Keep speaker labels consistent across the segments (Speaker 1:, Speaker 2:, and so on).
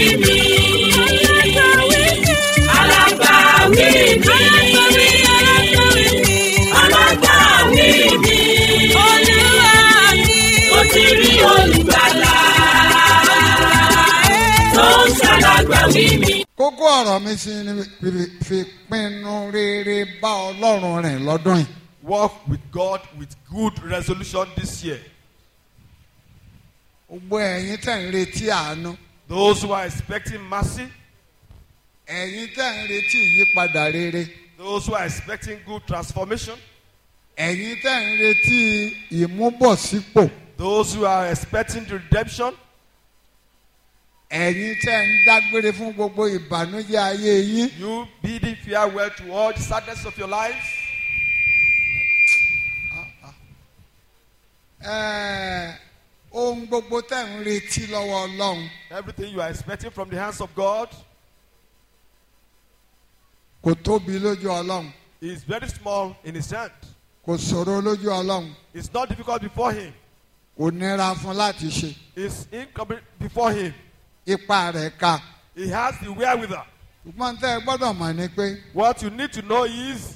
Speaker 1: mi. Alágbàwí mi. Alágbàwí mi. Mo ti rí olùgbàlà. Tó ń ṣàlágbàwí mi.
Speaker 2: kókó ọ̀rọ̀ mi sí ni fi- fi pinnu rere bá ọlọ́run rìn lọ́dún yìí.
Speaker 3: Walk with God with good resolution this year.
Speaker 2: gbogbo ẹ̀yin tẹ̀ ń retí àánú
Speaker 3: Those who are expecting mercy,
Speaker 2: ẹ̀yin tẹ̀ ń retí ìyípadà rere
Speaker 3: those who are expecting good transformation,
Speaker 2: ẹ̀yin tẹ̀ ń retí ìmúbọ̀sípò
Speaker 3: those who are expecting redemption,
Speaker 2: ẹ̀yin tẹ̀ ń dágbére fún gbogbo ìbànújẹ́ ayé yín
Speaker 3: you bidding farewell to all the sadness of your life.
Speaker 2: ẹ̀ẹ́, ohun gbogbo tẹ̀ ń retí lọ́wọ́ ọlọ́run
Speaker 3: Everything you are expecting from the hands of God
Speaker 2: kò tóbi lójú ọlọ́run
Speaker 3: is very small in His hand.
Speaker 2: kò ṣòro lójú ọlọ́run
Speaker 3: It's not difficult before Him.
Speaker 2: kò nira fún láti ṣe
Speaker 3: It's incomplete before Him.
Speaker 2: ipa rẹ̀ ka
Speaker 3: He has the wherewithal.
Speaker 2: ṣùgbọ́n tẹ́ ẹ gbọ́dọ̀ mọ̀ ni pé
Speaker 3: What you need to know is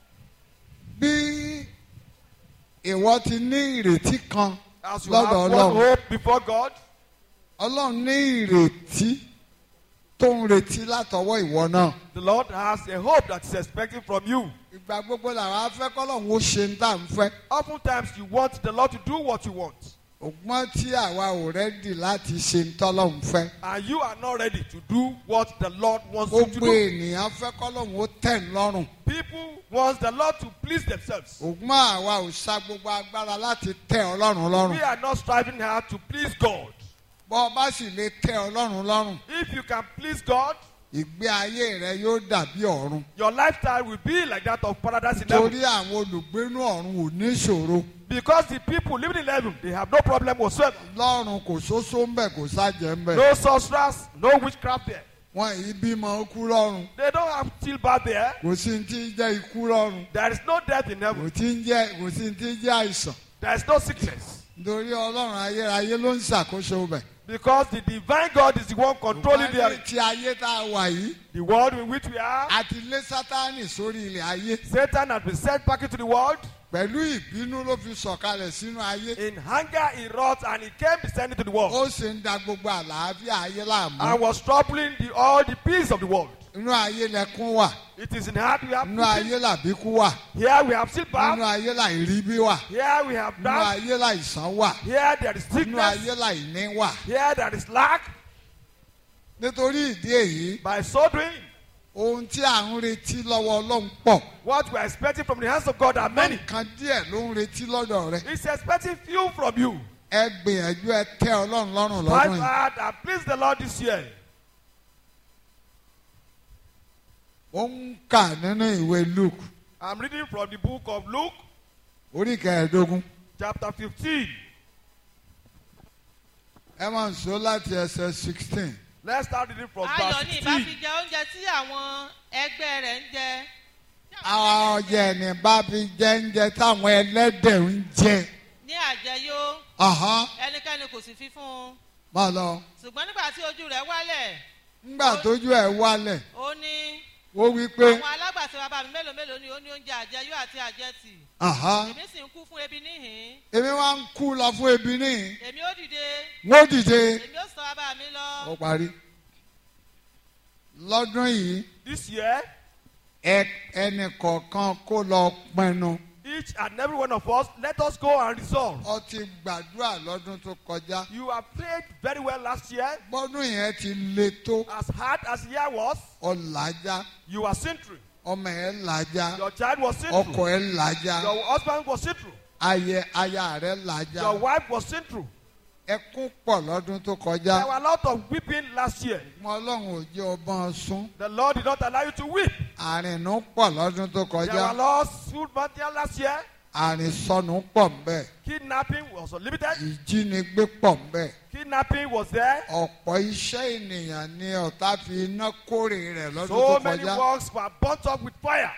Speaker 2: bí ìwọ ti ní ìrètí kan
Speaker 3: as you
Speaker 2: lọ́dọ̀
Speaker 3: have one
Speaker 2: ọlọ́run
Speaker 3: hope before God,
Speaker 2: ọlọ́run ní ìrètí tó ń retí látọwọ́ ìwọ náà
Speaker 3: the Lord has a hope that is expecting from you.
Speaker 2: ìgbà gbogbo làwọn afẹ́ kọ́lọ́run ó ṣe ń tà ń fẹ́
Speaker 3: Oftentimes you want the Lord to do what you want,
Speaker 2: ògbọ́n tí àwa ò rẹ́dì láti ṣe ń tọ́lọ́run fẹ́
Speaker 3: and you are not ready to do what the Lord wants you to
Speaker 2: gbogbo
Speaker 3: do.
Speaker 2: ènìyàn fẹ́ kọ́lọ́run ó tẹ̀ ń lọ́rùn
Speaker 3: People want the Lord to please themselves.
Speaker 2: ògbọ́n àwa ò sa gbogbo agbára láti tẹ̀ ọlọ́run lọ́rùn
Speaker 3: We are not striving hard to please God.
Speaker 2: bọ́ ọ bá sì lè tẹ̀ ọlọ́run lọ́rùn
Speaker 3: If you can please God,
Speaker 2: ìgbé ayé rẹ yóò dàbí ọ̀run
Speaker 3: your lifestyle will be like that of paradise in heaven.
Speaker 2: torí àwọn olùgbénú ọ̀run ò ní ìṣòro
Speaker 3: Because the people living in heaven, they have no problem whatsoever.
Speaker 2: lọ́run kò sóso ń bẹ̀ kò sájẹ́ ń bẹ̀
Speaker 3: No sorcerers, no witchcraft there.
Speaker 2: wọn yìí bímọ kú lọ́run
Speaker 3: They don't have stillbirth there.
Speaker 2: kò sí ní tí ń jẹ́ ikú lọ́run
Speaker 3: There is no death in
Speaker 2: kò
Speaker 3: heaven.
Speaker 2: tí ń jẹ́ kò sí ní tí ń jẹ́ àìsàn
Speaker 3: There is no sickness.
Speaker 2: nítorí ọlọ́run ayérayé ló ń ṣàkóso bẹ̀.
Speaker 3: Because the divine God is the one controlling
Speaker 2: Ṣùgbọ́n ní
Speaker 3: the,
Speaker 2: ti ayé tá a wà yìí
Speaker 3: the world in which we are.
Speaker 2: a ti lé sátánì sórí ilẹ̀ ayé
Speaker 3: Satan has been sent back into the world.
Speaker 2: pẹ̀lú ìbínú ló fi sọ̀kalẹ̀ sínú ayé
Speaker 3: In hunger, he wrought and he came descending to the world.
Speaker 2: ó sì ń da gbogbo àlàáfíà ayé láàmú
Speaker 3: And was troubling the, all the peace of the world.
Speaker 2: inú ayé lẹkún wà
Speaker 3: It is in heart we have
Speaker 2: inú
Speaker 3: weeping.
Speaker 2: ayé làbíkú wà
Speaker 3: Here we have
Speaker 2: inú
Speaker 3: stillbirth.
Speaker 2: ayé làìríbí wà
Speaker 3: Here we have
Speaker 2: inú
Speaker 3: doubt.
Speaker 2: ayé làìsàn wà
Speaker 3: Here there is
Speaker 2: inú
Speaker 3: sickness.
Speaker 2: ayé làìní wà
Speaker 3: Here there is lack.
Speaker 2: nítorí ìdí èyí
Speaker 3: By so doing,
Speaker 2: ohun tí à ń retí lọ́wọ́ ọlọ́run pọ̀
Speaker 3: what we are expecting from the hands of God are many.
Speaker 2: nǹkan díẹ̀ ló ń retí lọ́dọ̀ rẹ
Speaker 3: He's expecting few from you.
Speaker 2: ẹ gbìyànjú ẹ tẹ́ ọlọ́run lọ́rùn
Speaker 3: Fight
Speaker 2: lọ́dún yìí
Speaker 3: hard and please the Lord this year.
Speaker 2: ó ń kà nínú ìwé luke
Speaker 3: I'm reading from the book of Luke,
Speaker 2: orí kẹẹ̀ẹ́dógún
Speaker 3: chapter 15.
Speaker 2: ẹ máa ń sọ láti ẹsẹ̀ sixteen
Speaker 3: Let's start reading from
Speaker 4: ayọ̀
Speaker 3: verse
Speaker 4: ni ìbá
Speaker 3: 16.
Speaker 4: fi jẹ oúnjẹ tí àwọn ẹgbẹ́ rẹ̀ ń jẹ.
Speaker 2: àwọn ọjà ẹni bá fi jẹ́ńjẹ táwọn ẹlẹ́dẹ̀ ń jẹ
Speaker 4: ní àjẹyó
Speaker 2: Ọ̀hán,
Speaker 4: ẹnikẹ́ni kò sì fi fún un
Speaker 2: máa lọ
Speaker 4: ṣùgbọ́n nígbà tí ojú rẹ̀ wálẹ̀
Speaker 2: ńgbà tójú ẹ̀ wálẹ̀
Speaker 4: ó ní
Speaker 2: ó wí pé
Speaker 4: àwọn alágbàtí bàbá mi mélòó mélòó ni ó ní oúnjẹ àjẹyó àti àjẹtì
Speaker 2: Ọ̀hán,
Speaker 4: èmi sì ń kú fún ebi níhìn
Speaker 2: èmi wá ń kú lọ fún ebi níhìn
Speaker 4: èmi ó dìde
Speaker 2: wọ́n dìde
Speaker 4: èmi ó sọ bàbá mi lọ
Speaker 2: ó parí lọ́dún yìí
Speaker 3: This year,
Speaker 2: ẹ ẹnì kọ̀ọ̀kan kó lọ pinnu
Speaker 3: each and every one of us, let us go and resolve.
Speaker 2: ó ti gbàdúrà lọ́dún tó kọjá
Speaker 3: You have prayed very well last year.
Speaker 2: gbọ́dún yẹn ti le tó
Speaker 3: As hard as year was,
Speaker 2: ọ̀làjà
Speaker 3: you were sin through.
Speaker 2: ọmọ ẹ̀ làjà
Speaker 3: Your child was sin
Speaker 2: ọkọ
Speaker 3: through.
Speaker 2: ẹ̀ làjà
Speaker 3: Your husband was sin through.
Speaker 2: ayẹ aya rẹ̀ làjà
Speaker 3: Your wife was sin through.
Speaker 2: ẹkún pọ̀ lọ́dún tó
Speaker 3: There
Speaker 2: kọjá
Speaker 3: were a lot of weeping last year.
Speaker 2: mọ ọlọ́run ò jẹ́ ọbọ̀n sún
Speaker 3: The Lord did not allow you to weep.
Speaker 2: àrìnú pọ̀ lọ́dún tó
Speaker 3: There
Speaker 2: kọjá
Speaker 3: were lost food material last year.
Speaker 2: àrìnsọnù pọ̀ ńbẹ̀
Speaker 3: Kidnapping was unlimited.
Speaker 2: ìjínigbé pọ̀ ńbẹ̀
Speaker 3: Kidnapping was there.
Speaker 2: ọ̀pọ̀ iṣẹ́ ènìyàn ni ọ̀tá fi iná kórè rẹ̀ lọ́dún
Speaker 3: So
Speaker 2: tó
Speaker 3: many
Speaker 2: kọjá
Speaker 3: works were burnt up with fire.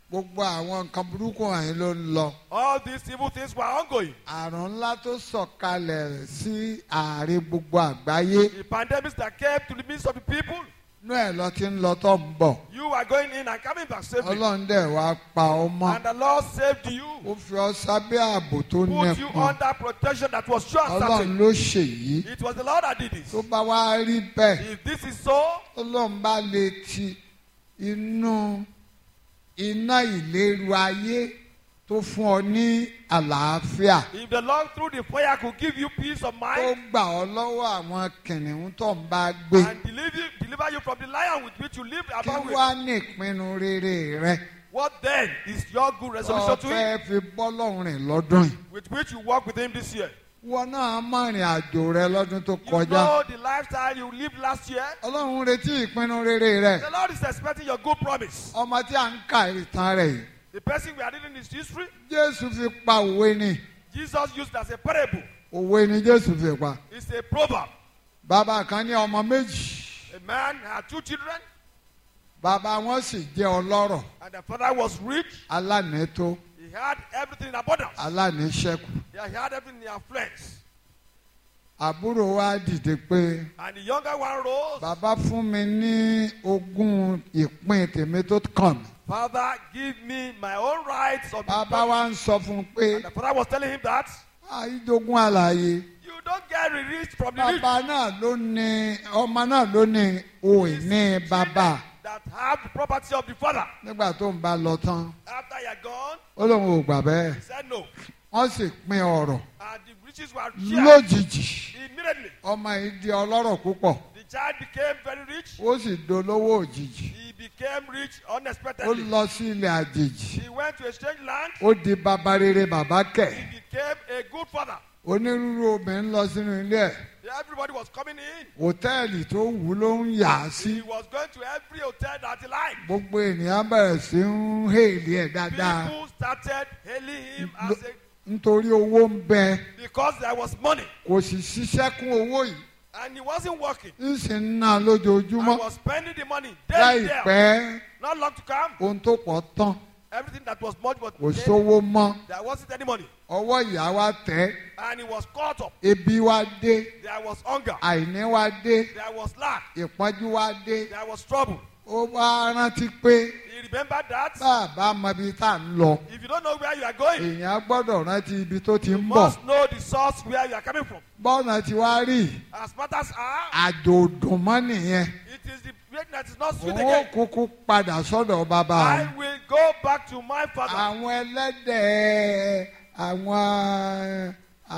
Speaker 2: gbogbo àwọn nǹkan burúkú wọ̀nyí ló ń lọ.
Speaker 3: All these evil things were ongoing.
Speaker 2: àrùn ńlá tó sọ̀kalẹ̀ sí àárín gbogbo àgbáyé
Speaker 3: The pandemics that came to the midst of the people,
Speaker 2: inú ẹ̀ lọ ti ń lọ tó ń bọ̀.
Speaker 3: you were going in and coming back safely.
Speaker 2: ọlọ́run dẹ̀ wá pa ọ mọ́.
Speaker 3: And the Lord saved you,
Speaker 2: ó fi ọ sábẹ́ ààbò tó
Speaker 3: put you
Speaker 2: nípọn.
Speaker 3: under protection that was sure and
Speaker 2: ọlọ́run
Speaker 3: certain.
Speaker 2: ló ṣèyí.
Speaker 3: It was the Lord that did this.
Speaker 2: tó bá wá rí bẹ́ẹ̀
Speaker 3: If this is so,
Speaker 2: ọlọ́run bá lè ti inú iná ìléru ayé tó fún ọ ní àlàáfíà
Speaker 3: if the Lord through the fire could give you peace of
Speaker 2: tó
Speaker 3: mind
Speaker 2: gbà ọ lọ́wọ́ àwọn kìnìún tó ń bá gbé
Speaker 3: and deliver you, deliver you from the lion with which you live
Speaker 2: kí
Speaker 3: about with,
Speaker 2: wá ní ìpinnu rere rẹ
Speaker 3: what then is your good
Speaker 2: tó
Speaker 3: resolution to
Speaker 2: fẹ́
Speaker 3: Him
Speaker 2: fi bọ́ lọ́rùn rìn lọ́dún yìí.
Speaker 3: with which you walk with Him this year?
Speaker 2: wọn náà mọ ìrìn àjò rẹ lọ́dún tó
Speaker 3: You
Speaker 2: kọjá
Speaker 3: know the lifestyle you lived last year.
Speaker 2: ọlọ́run retí ìpinnu rere rẹ
Speaker 3: The Lord is expecting your good promise.
Speaker 2: ọmọ tí a ń ka ìtàn rẹ yìí
Speaker 3: The person we are reading his history,
Speaker 2: jésù fi pa òwe ni
Speaker 3: Jesus used as a parable.
Speaker 2: òwe ni jésù fi pa
Speaker 3: It's a proverb.
Speaker 2: bàbá kan ní ọmọ méjì
Speaker 3: A man had two children,
Speaker 2: bàbá wọn sì jẹ́ ọlọ́rọ̀
Speaker 3: and the father was rich.
Speaker 2: alánètó
Speaker 3: He had everything in abundance.
Speaker 2: alánèṣẹ́kù
Speaker 3: Yeah, he had everything in affluence.
Speaker 2: àbúrò wa dìde pé
Speaker 3: And the younger one rose.
Speaker 2: bàbá fún mi ní ogún ìpín tèmi tó kàn mí
Speaker 3: Father, give me my own rights of the
Speaker 2: bàbá
Speaker 3: property."
Speaker 2: wa ń sọ fún un pé
Speaker 3: And the father was telling him that
Speaker 2: àìdógún àlàyé
Speaker 3: you don't get released from the rich.
Speaker 2: bàbá náà ló ní ọmọ náà ló ní òní
Speaker 3: Children
Speaker 2: bàbá
Speaker 3: that have the property of the father.
Speaker 2: nígbà tó ń bá lọ tán
Speaker 3: After you are gone,
Speaker 2: ó lóun ò gbà bẹ́ẹ̀
Speaker 3: he said no.
Speaker 2: wọ́n sì pín ọ̀rọ̀
Speaker 3: And the riches were shared
Speaker 2: lójijì
Speaker 3: immediately.
Speaker 2: ọmọ yìí di ọlọ́rọ̀ púpọ̀
Speaker 3: The child became very rich.
Speaker 2: ó sì dolówó òjijì
Speaker 3: He became rich
Speaker 2: ó
Speaker 3: unexpectedly.
Speaker 2: lọ sí ilẹ̀ àjèjì
Speaker 3: He went to a strange land.
Speaker 2: ó di bàbá rere bàbá kẹ̀
Speaker 3: He became a good father.
Speaker 2: onírúurú obìnrin lọ sínú ilé ẹ̀
Speaker 3: Everybody was coming in.
Speaker 2: hòtẹ́ẹ̀lì tó wù ú ló ń yà á sí
Speaker 3: He was going to every hotel that he liked.
Speaker 2: gbogbo ènìyàn bẹ̀rẹ̀ sí ń hèlì ẹ̀ dáadáa
Speaker 3: People started hailing him as a,
Speaker 2: nítorí owó ń bẹ
Speaker 3: because there was money
Speaker 2: kò sì ṣiṣẹ́ kún owó yìí
Speaker 3: and he wasn't working.
Speaker 2: ń sì ń ná
Speaker 3: I
Speaker 2: lójoojúmọ́
Speaker 3: was spending the money daily there.
Speaker 2: láìpẹ́
Speaker 3: Not long to come.
Speaker 2: ohun tó pọ̀ tán
Speaker 3: Everything that was much was
Speaker 2: kò
Speaker 3: dead.
Speaker 2: sówó mọ́
Speaker 3: There wasn't any money.
Speaker 2: ọwọ́ ìyá wa tẹ̀
Speaker 3: And he was caught up.
Speaker 2: ebi wa dé
Speaker 3: There was hunger.
Speaker 2: àìní wa dé
Speaker 3: There was lack.
Speaker 2: ìpọ́njú wa dé
Speaker 3: There was trouble.
Speaker 2: ó wá rántí pé
Speaker 3: He remembered that.
Speaker 2: bàbá mọ ibi tá à ń lọ
Speaker 3: If you don't know where you are going,
Speaker 2: èèyàn gbọ́dọ̀ rántí ibi tó ti
Speaker 3: you
Speaker 2: ń bọ̀
Speaker 3: must know the source where you are coming from.
Speaker 2: bọ́ọ̀nà tí wàá rí
Speaker 3: As matters are,
Speaker 2: àjò dùnmọ́ nìyẹn
Speaker 3: it is the bread that is not sweet
Speaker 2: òun ó
Speaker 3: again.
Speaker 2: kúkú padà sọ́dọ̀ bàbá
Speaker 3: I
Speaker 2: òun.
Speaker 3: will go back to my father.
Speaker 2: àwọn ẹlẹ́dẹ̀ àwọn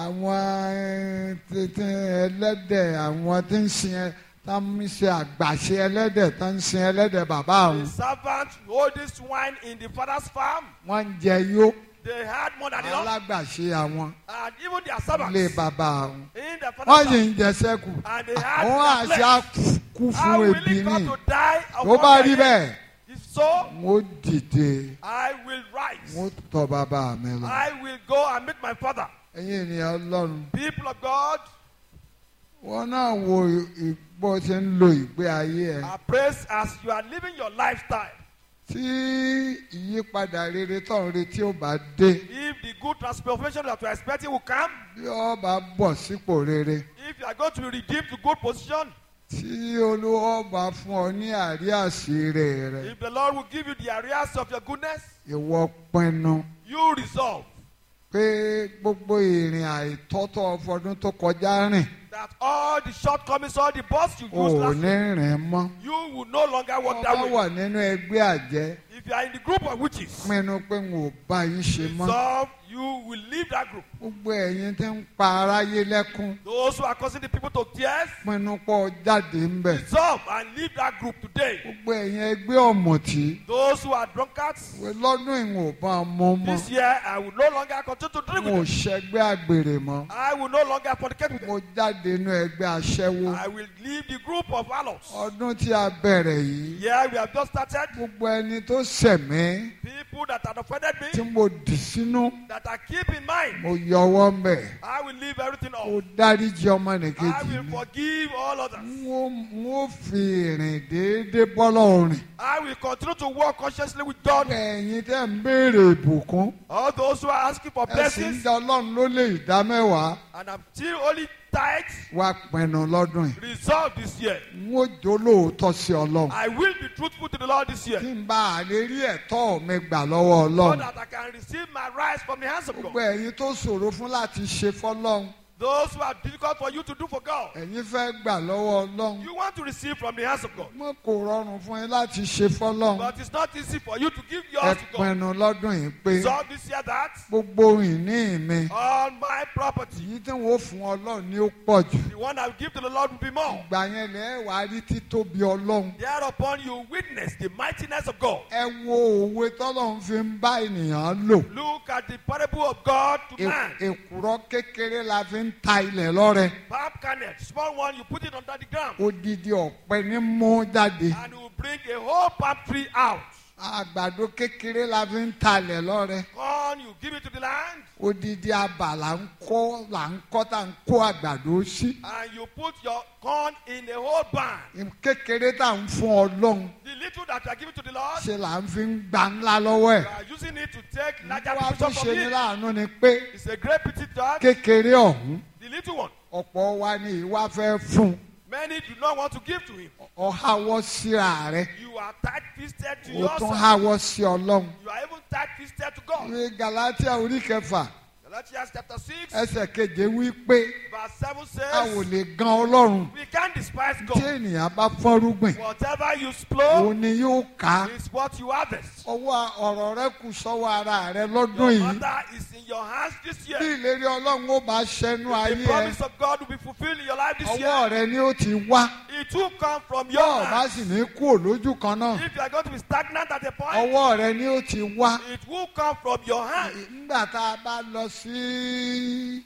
Speaker 2: àwọn tètè ẹlẹ́dẹ̀ àwọn tí ń sin ẹ tá ń ṣe àgbàṣe ẹlẹ́dẹ̀ tá ń sin ẹlẹ́dẹ̀ bàbá
Speaker 3: The
Speaker 2: òun
Speaker 3: servant holding swine in the father's farm,
Speaker 2: wọ́n ń jẹ yó
Speaker 3: they had more than enough.
Speaker 2: alágbàṣe àwọn
Speaker 3: And even their
Speaker 2: lé
Speaker 3: servants
Speaker 2: bàbá òun
Speaker 3: in the
Speaker 2: wọ́n
Speaker 3: father's
Speaker 2: sì
Speaker 3: farm,
Speaker 2: ń jẹ sẹ́kù
Speaker 3: and they had
Speaker 2: àwọn
Speaker 3: their
Speaker 2: àṣà
Speaker 3: flesh.
Speaker 2: kú
Speaker 3: How
Speaker 2: fún
Speaker 3: will
Speaker 2: ebi
Speaker 3: he come
Speaker 2: ní
Speaker 3: to die of
Speaker 2: tó bá rí
Speaker 3: hunger?
Speaker 2: bẹ́ẹ̀
Speaker 3: If so,
Speaker 2: mo dìde
Speaker 3: I will rise.
Speaker 2: mo tọ̀ bàbá mi lọ
Speaker 3: I will go and meet my father.
Speaker 2: ẹ̀yin ènìyàn ọlọ́run
Speaker 3: People of God,
Speaker 2: wọn náà wo ì- bó ṣe ń lo ìgbé ayé ẹ
Speaker 3: are praised as you are living your lifestyle.
Speaker 2: tí ìyípadà rere tó ń retí ó bá dé
Speaker 3: If the good transformation that you are expecting will come,
Speaker 2: bí ó bá bọ̀ sípò rere
Speaker 3: if you are going to be redeemed to good position,
Speaker 2: tí olúwa bá fún ọ ní àríàsíre rẹ
Speaker 3: if the Lord will give you the areas of your goodness,
Speaker 2: ìwọ pinnu
Speaker 3: you resolve
Speaker 2: pé gbogbo ìrìn àìtọ́tọ̀ ọfọdún tó kọjá rìn
Speaker 3: that all the shortcomings, all the bus you
Speaker 2: ò
Speaker 3: used last
Speaker 2: ní rìn mọ́
Speaker 3: you will no longer walk
Speaker 2: ọba
Speaker 3: that way.
Speaker 2: wà nínú ẹgbẹ́ àjẹ́
Speaker 3: If you are in the group of witches,
Speaker 2: pinnu pé n ò bá yín ṣe mọ́
Speaker 3: resolve you will leave that group.
Speaker 2: gbogbo ẹ̀yin tí ń pa aráyé lẹ́kún
Speaker 3: Those who are causing the people to tears,
Speaker 2: pinnu pọ̀ jáde ń bẹ̀.
Speaker 3: resolve and leave that group today.
Speaker 2: gbogbo ẹ̀yin ẹgbẹ́ ọ̀mùtí
Speaker 3: Those who are drunkards,
Speaker 2: lọ́dún ìwọ̀n ò bá mọ́ mọ́
Speaker 3: this year I will no longer continue to drink
Speaker 2: mo ò
Speaker 3: with them.
Speaker 2: ṣẹgbẹ́ àgbèrè mọ́
Speaker 3: I will no longer fornicate with them.
Speaker 2: mo jáde inú ẹgbẹ́ aṣẹ́wó
Speaker 3: I will leave the group of harlots.
Speaker 2: ọdún tí a bẹ̀rẹ̀ yìí
Speaker 3: Yeah, we have just started.
Speaker 2: gbogbo ẹni tó sẹ̀mí
Speaker 3: People people that have offended
Speaker 2: tí
Speaker 3: me,
Speaker 2: mo dì sínú
Speaker 3: that I keep in mind,
Speaker 2: mo yọwọ́ mbẹ̀
Speaker 3: I will leave everything
Speaker 2: mo
Speaker 3: off.
Speaker 2: dáríjì
Speaker 3: I
Speaker 2: ọmọnìkejì
Speaker 3: will
Speaker 2: mi
Speaker 3: forgive all others.
Speaker 2: n ó n ó fi ìrìn déédéé bọ́lọ̀ rìn.
Speaker 3: I will continue to walk consciously with God.
Speaker 2: ẹ̀yin tẹ́ ń béèrè ìbùkún
Speaker 3: All those who are asking for
Speaker 2: ẹ sì ń
Speaker 3: blessings
Speaker 2: da ọlọ́run ló lè dá mẹ́wàá
Speaker 3: and I'm still only tithes,
Speaker 2: wá pinnu lọ́dún yìí.
Speaker 3: resolve this year.
Speaker 2: n ó jó lóòótọ́ sí ọlọ́run.
Speaker 3: I will be truthful to the Lord this year
Speaker 2: kí n bá a lè rí ẹ̀tọ́ mi gbà lọ́wọ́
Speaker 3: so
Speaker 2: ọlọ́run.
Speaker 3: that I can receive my rights from the hands of
Speaker 2: gbogbo
Speaker 3: God.
Speaker 2: ẹ̀yin tó ṣòro fún láti ṣe fọ́lọ́run
Speaker 3: Those who are difficult for you to do for God,
Speaker 2: ẹ̀yin fẹ́ gbà lọ́wọ́ ọlọ́run.
Speaker 3: you want to receive from the hands of God.
Speaker 2: mo kò rọrùn fún yín láti ṣe fọ́lọ́run.
Speaker 3: But it's not easy for you to give
Speaker 2: ẹ
Speaker 3: yours to God.
Speaker 2: pinnu lọ́dún yìí pé
Speaker 3: Resolve this year that
Speaker 2: gbogbo ìní mi
Speaker 3: all my property,
Speaker 2: èyí tí wọ́n fún ọlọ́run ni ó pọ̀ jù.
Speaker 3: the one I will give to the Lord will be more.
Speaker 2: ìgbà yẹn lẹ́ wàá rí títóbi ọlọ́run.
Speaker 3: Thereupon you witness the mightiness of God.
Speaker 2: ẹ wo òwe tọ́lọ́run fi ń bá ènìyàn lò.
Speaker 3: Look at the parable of God to
Speaker 2: E-
Speaker 3: man.
Speaker 2: èkùrọ́ kékeré la fi ń ta ilẹ̀ lọ́rẹ.
Speaker 3: Palm kernel, small one, you put it under the ground,
Speaker 2: odidi ọ̀pẹ ní mú jáde.
Speaker 3: and you will bring a whole palm tree out.
Speaker 2: àgbàdo kékeré la fi ń talẹ̀ lọ́rẹ.
Speaker 3: Corn, you give it to the land,
Speaker 2: odidi abà là ń kọ́ là ń kọ́ tá ń kó àgbàdo sí.
Speaker 3: and you put your corn in a whole barn.
Speaker 2: kékeré tá ń fún ọlọ́run
Speaker 3: The little that you are giving to the Lord,
Speaker 2: ṣe là ń fi ń gba ńlá lọ́wọ́
Speaker 3: you
Speaker 2: ẹ̀.
Speaker 3: are using it to take larger
Speaker 2: wá tún
Speaker 3: portion
Speaker 2: ṣe
Speaker 3: from
Speaker 2: ní
Speaker 3: it.
Speaker 2: láàánú ni pé
Speaker 3: It's a great pity that
Speaker 2: kékeré ọ̀hún
Speaker 3: the little one,
Speaker 2: ọ̀pọ̀ wa ni ìwà fẹ́ fún
Speaker 3: many do not want to give to him.
Speaker 2: ọ̀háwọ́ síra rẹ̀
Speaker 3: You are tight fisted to
Speaker 2: o tún
Speaker 3: yourself.
Speaker 2: háwọ́ sí ọlọ́run.
Speaker 3: You are even tight fisted to God.
Speaker 2: ìwé galatia orí kẹfà
Speaker 3: Galatians chapter 6,
Speaker 2: ẹsẹ̀ keje wí pé
Speaker 3: verse 7
Speaker 2: a ò
Speaker 3: says,
Speaker 2: lè gan ọlọ́run
Speaker 3: We can't despise
Speaker 2: tí
Speaker 3: God.
Speaker 2: ènìyàn bá fọ́rúgbìn
Speaker 3: Whatever you sow
Speaker 2: òun ni yóò ká
Speaker 3: is what you harvest.
Speaker 2: ọwọ́ ọ̀rọ̀ rẹ kù sọ́wọ́ ara rẹ lọ́dún
Speaker 3: Your
Speaker 2: yìí
Speaker 3: matter is in your hands this
Speaker 2: bí
Speaker 3: year.
Speaker 2: ìlérí ọlọ́run ó bá ṣẹnu
Speaker 3: The
Speaker 2: ayé ẹ
Speaker 3: promise of God will be fulfilled in your life this
Speaker 2: ọwọ́
Speaker 3: year.
Speaker 2: rẹ ni ó ti wá
Speaker 3: It will come from
Speaker 2: yóò
Speaker 3: your
Speaker 2: bá
Speaker 3: hands.
Speaker 2: sì ní kú òlójú kan náà
Speaker 3: If you are going to be stagnant at a point,
Speaker 2: ọwọ́ rẹ ni ó ti wá
Speaker 3: it will come from your hands.
Speaker 2: nígbà tá a bá lọ sí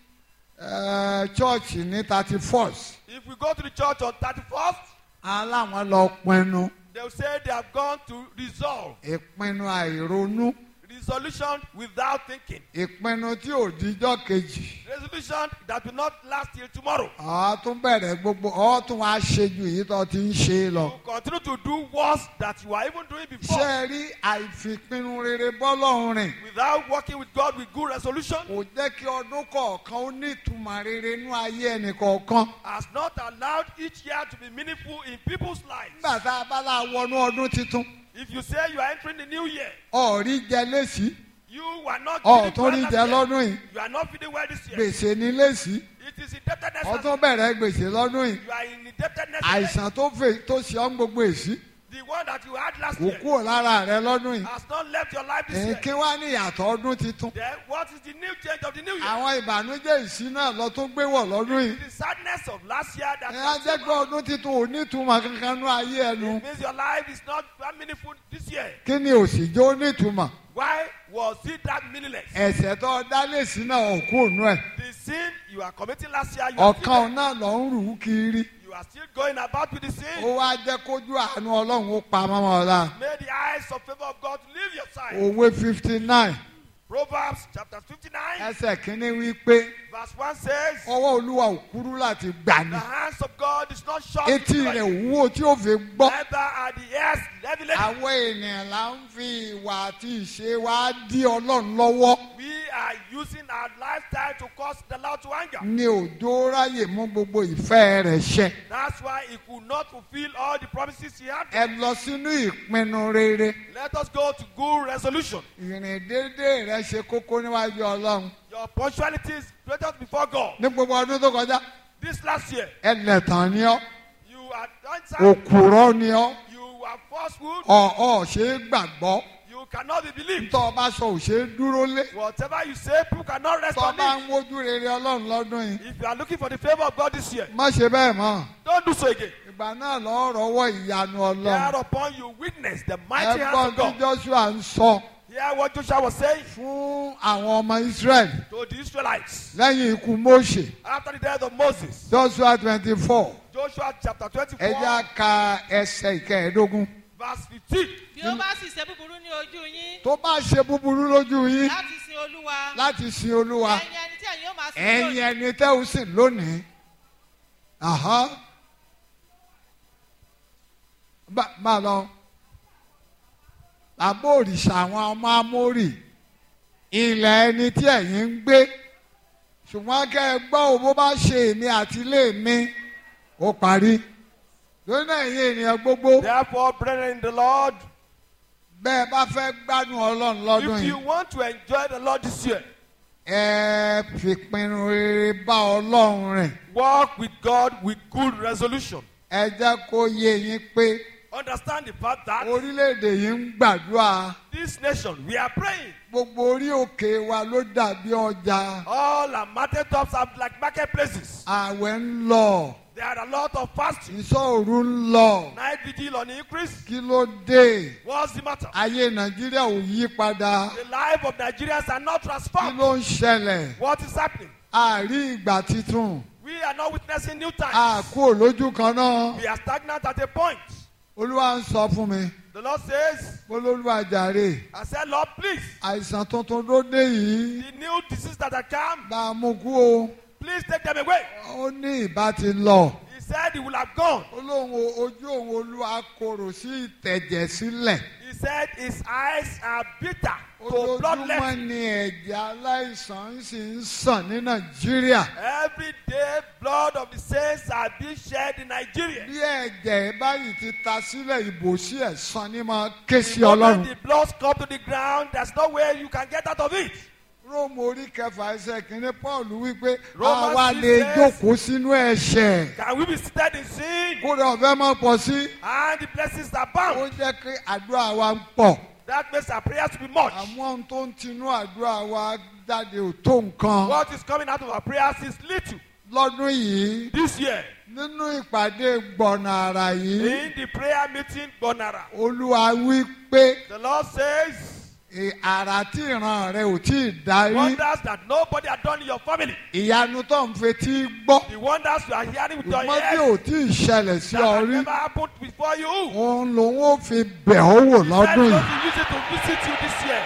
Speaker 2: chọ́ọ̀chì ní thirty first
Speaker 3: If we go to the church on 31st,
Speaker 2: aláwọn lọ pinnu
Speaker 3: they will say they have gone to resolve.
Speaker 2: ìpinnu àìronú
Speaker 3: Resolution without thinking.
Speaker 2: ìpinnu tí ò díjọ́ kejì
Speaker 3: Resolution that will not last till tomorrow.
Speaker 2: ọ̀ tún bẹ̀rẹ̀ gbogbo ọ̀ tún wá ṣe ju èyí tó ti ń ṣe lọ.
Speaker 3: You continue to do worse that you were even doing
Speaker 2: ṣé
Speaker 3: before.
Speaker 2: ẹ rí àìfipinnu rere bọ́lọ́run rìn
Speaker 3: Without working with God with good resolution,
Speaker 2: kò jẹ́ kí ọdún kọ̀ọ̀kan ó ní ìtumọ̀ rere nú ayé ẹnì kọ̀ọ̀kan.
Speaker 3: has not allowed each year to be meaningful in people's lives.
Speaker 2: nígbà tá a bá la wọnú ọdún tuntun
Speaker 3: If you say you are entering the new year,
Speaker 2: ọ̀rí jẹ lésì
Speaker 3: you were not
Speaker 2: ọ̀tún
Speaker 3: feeling
Speaker 2: rí
Speaker 3: well
Speaker 2: jẹ
Speaker 3: last year.
Speaker 2: lọ́dún yìí
Speaker 3: You are not feeling well this year.
Speaker 2: gbèsè ní lésì
Speaker 3: It is indebtedness. last
Speaker 2: ọtún bẹ̀rẹ̀ gbèsè lọ́dún yìí
Speaker 3: You are in indebtedness. today.
Speaker 2: àìsàn tó fè tó ṣe ọ́n gbogbo èsì
Speaker 3: The one that you had last
Speaker 2: kò
Speaker 3: year
Speaker 2: kúrò lára rẹ lọ́dún yìí.
Speaker 3: has not left your life this year.
Speaker 2: èké wá ní ìyàtọ̀ ọdún tuntun.
Speaker 3: Then what is the new change of the new year?
Speaker 2: àwọn ìbànújẹ́ ìsí náà lọ tún gbé wọ̀ lọ́dún yìí.
Speaker 3: The sadness of last year that
Speaker 2: ẹ á jẹ́ pé ọdún tuntun ò ní ìtumọ̀ kankan nú ayé ẹnu.
Speaker 3: it means your life is not that meaningful this year.
Speaker 2: kí ni òsì jó ní ìtumọ̀.
Speaker 3: Why was it that meaningless?
Speaker 2: ẹ̀sẹ̀ tó dá lèsì náà ò kú ònú ẹ̀.
Speaker 3: The sin you are committing last year, you are, still,
Speaker 2: ọ̀kan náà lọ ń rù ú kiri.
Speaker 3: you are still going about with the
Speaker 2: ó
Speaker 3: sin.
Speaker 2: wá jẹ́ kójú àánú ọlọ́run ó pa mọ́mọ́ ọ̀la.
Speaker 3: May the eyes of favor of God leave your side.
Speaker 2: òwe fifty nine
Speaker 3: Proverbs chapter 59,
Speaker 2: ẹsẹ̀ kínní wí pé
Speaker 3: verse 1 says,
Speaker 2: ọwọ́ olúwa ò kúrú láti gbà ní.
Speaker 3: The hands of God is not short.
Speaker 2: etí
Speaker 3: to
Speaker 2: rẹ̀
Speaker 3: deliver.
Speaker 2: wúwo tí ó fi gbọ́.
Speaker 3: Neither are the ears heavy laden.
Speaker 2: àwọn ènìyàn là ń fi ìwà àti ìṣe wa dí ọlọ́run lọ́wọ́
Speaker 3: We are using our lifestyle to cause the Lord to anger.
Speaker 2: ní òjò ráyè mú gbogbo ìfẹ́ rẹ̀ ṣẹ.
Speaker 3: That's why he could not fulfill all the promises he had.
Speaker 2: ẹ lọ sínú ìpinnu rere
Speaker 3: Let us go to good resolution.
Speaker 2: ìrìn déédéé rẹ ṣe kókó níwájú ọlọ́run.
Speaker 3: Your punctuality is greatest before God.
Speaker 2: ní gbogbo ọdún tó kọjá
Speaker 3: This last year,
Speaker 2: ẹlẹ́tàn ni ọ́
Speaker 3: you are downside,
Speaker 2: òkúrọ́ ni ọ́
Speaker 3: you are falsehood,
Speaker 2: ọ̀ọ́ ṣe é gbàgbọ́
Speaker 3: you cannot be believed.
Speaker 2: tọ́ ọ bá sọ ò ṣe é dúró lé
Speaker 3: Whatever you say, people cannot rest
Speaker 2: tọ́ ọ
Speaker 3: on
Speaker 2: bá
Speaker 3: it.
Speaker 2: ń wojú rere ọlọ́run lọ́dún yìí
Speaker 3: If you are looking for the favor of God this year,
Speaker 2: má ṣe bẹ́ẹ̀ mọ́
Speaker 3: don't do so again.
Speaker 2: ìgbà náà lọ́ọ́ rọ́wọ́ ìyanu ọlọ́run
Speaker 3: Thereupon you witness the mighty hands
Speaker 2: ẹgbọ́n
Speaker 3: of
Speaker 2: tí
Speaker 3: God.
Speaker 2: joshua ń sọ
Speaker 3: Hear what Joshua was saying
Speaker 2: fún àwọn ọmọ israẹli
Speaker 3: to the Israelites
Speaker 2: lẹ́yìn ikú mose
Speaker 3: after the death of Moses.
Speaker 2: joshua twenty four
Speaker 3: Joshua chapter
Speaker 2: ẹ
Speaker 3: 24,
Speaker 2: já ka ẹsẹ̀ ìkẹẹ̀ẹ́dógún
Speaker 3: Verse 15.
Speaker 4: bí ó bá sì ṣe búburú ní ojú yín
Speaker 2: tó bá ṣe búburú lójú yín
Speaker 4: láti sin olúwa
Speaker 2: láti sin olúwa
Speaker 4: ẹ̀yin ẹni tí ẹ̀yin ó máa sin
Speaker 2: ẹ̀yin
Speaker 4: lónìí
Speaker 2: ẹni tẹ́ ò sìn lónìí Àhán. Bá- máa lọ bàbá òrìṣà àwọn ọmọ amórì ilẹ̀ ẹni tí ẹ̀yin ń gbé ṣùgbọ́n kẹ́ ẹ gbọ́ ò bó bá ṣe èmi àti ilé mi ó parí lónìí náà ẹ̀yin ènìyàn gbogbo
Speaker 3: Therefore, brethren in the Lord,
Speaker 2: bẹ́ẹ̀ bá fẹ́ gbádùn ọlọ́run lọ́dún
Speaker 3: if
Speaker 2: yìí
Speaker 3: you want to enjoy the Lord this year,
Speaker 2: ẹ fìpinnu rere bá ọlọ́run rìn
Speaker 3: walk with God with good resolution.
Speaker 2: ẹ jẹ́ kó yé yín pé
Speaker 3: Understand the fact that
Speaker 2: orílẹ̀-èdè yìí ń gbàdúrà
Speaker 3: this nation, we are praying.
Speaker 2: gbogbo orí òkè wa ló dàbí ọjà
Speaker 3: All our mountaintops are like marketplaces.
Speaker 2: ààwẹ̀ ń lọ
Speaker 3: There are a lot of fasting.
Speaker 2: ìṣọ́òru ń lọ
Speaker 3: Night vigil on increase.
Speaker 2: kí ló dé
Speaker 3: What's the matter?
Speaker 2: ayé nàìjíríà ò yí padà
Speaker 3: The life of Nigerians are not
Speaker 2: kí
Speaker 3: transformed.
Speaker 2: ló ń ṣẹlẹ̀
Speaker 3: What is happening?
Speaker 2: àárí ìgbà titun
Speaker 3: We are not witnessing new times.
Speaker 2: àkó lójú kan náà
Speaker 3: We are stagnant at a point.
Speaker 2: olúwa ń sọ fún mi
Speaker 3: The Lord says,
Speaker 2: olólùwà jàre
Speaker 3: I said, Lord, please,
Speaker 2: àìsàn tuntun ló dé yìí
Speaker 3: the new disease that have come,
Speaker 2: bá a mú kú o
Speaker 3: please take them away.
Speaker 2: ó ní ìbá ti lọ
Speaker 3: He said he will have gone.
Speaker 2: olóhùn ojú òun olúwa korò sí ìtẹ̀jẹ̀ sílẹ̀
Speaker 3: He said his eyes are bitter to blood
Speaker 2: ojoojúmọ́
Speaker 3: left.
Speaker 2: ni ẹ̀jẹ̀ aláìsàn sì ń sàn ní nàìjíríà
Speaker 3: Every day, blood of the saints are being shed in Nigeria.
Speaker 2: bí ẹ̀jẹ̀ báyìí ti ta sílẹ̀ ìbò sí ẹ̀sán ní máa ké sí
Speaker 3: The moment
Speaker 2: ọlọ́run
Speaker 3: the blood come to the ground, there's no way you can get out of it.
Speaker 2: róòmù orí kẹfà ẹsẹ̀ kìíní paul wípé
Speaker 3: Romans
Speaker 2: àwa
Speaker 3: six
Speaker 2: lè
Speaker 3: says-
Speaker 2: jókòó sínú ẹ̀ṣẹ̀
Speaker 3: Can we be seated in sin?
Speaker 2: kódà ọ̀fẹ́ máa pọ̀ sí
Speaker 3: And the blessings are
Speaker 2: ó
Speaker 3: bound.
Speaker 2: jẹ́ kí àdúrà wa ń pọ̀
Speaker 3: That makes our prayers to be much.
Speaker 2: àmọ́ ohun tó ń tinú àdúrà wa jáde ò tó nǹkan
Speaker 3: What is coming out of our prayers is little.
Speaker 2: lọ́dún yìí
Speaker 3: This year,
Speaker 2: nínú ìpàdé gbọ̀nà àrà yìí
Speaker 3: in the prayer meeting, Bonara,
Speaker 2: olúwa wí pé
Speaker 3: the Lord says,
Speaker 2: "È- àrà tí ìran rẹ ò tí ì darí
Speaker 3: wonders that nobody had done in your family.
Speaker 2: ìyanu tó ń fetí gbọ́
Speaker 3: The wonders you are hearing with your
Speaker 2: ṣùgbọ́n tí
Speaker 3: ears
Speaker 2: ò tí ì ṣẹlẹ̀ sí
Speaker 3: that
Speaker 2: ọ
Speaker 3: have
Speaker 2: rí
Speaker 3: never happened before you.
Speaker 2: òun lòun ó fi bẹ̀ ọ́ wò
Speaker 3: He said
Speaker 2: lọ́dún
Speaker 3: God
Speaker 2: yìí
Speaker 3: will use it to visit you this year.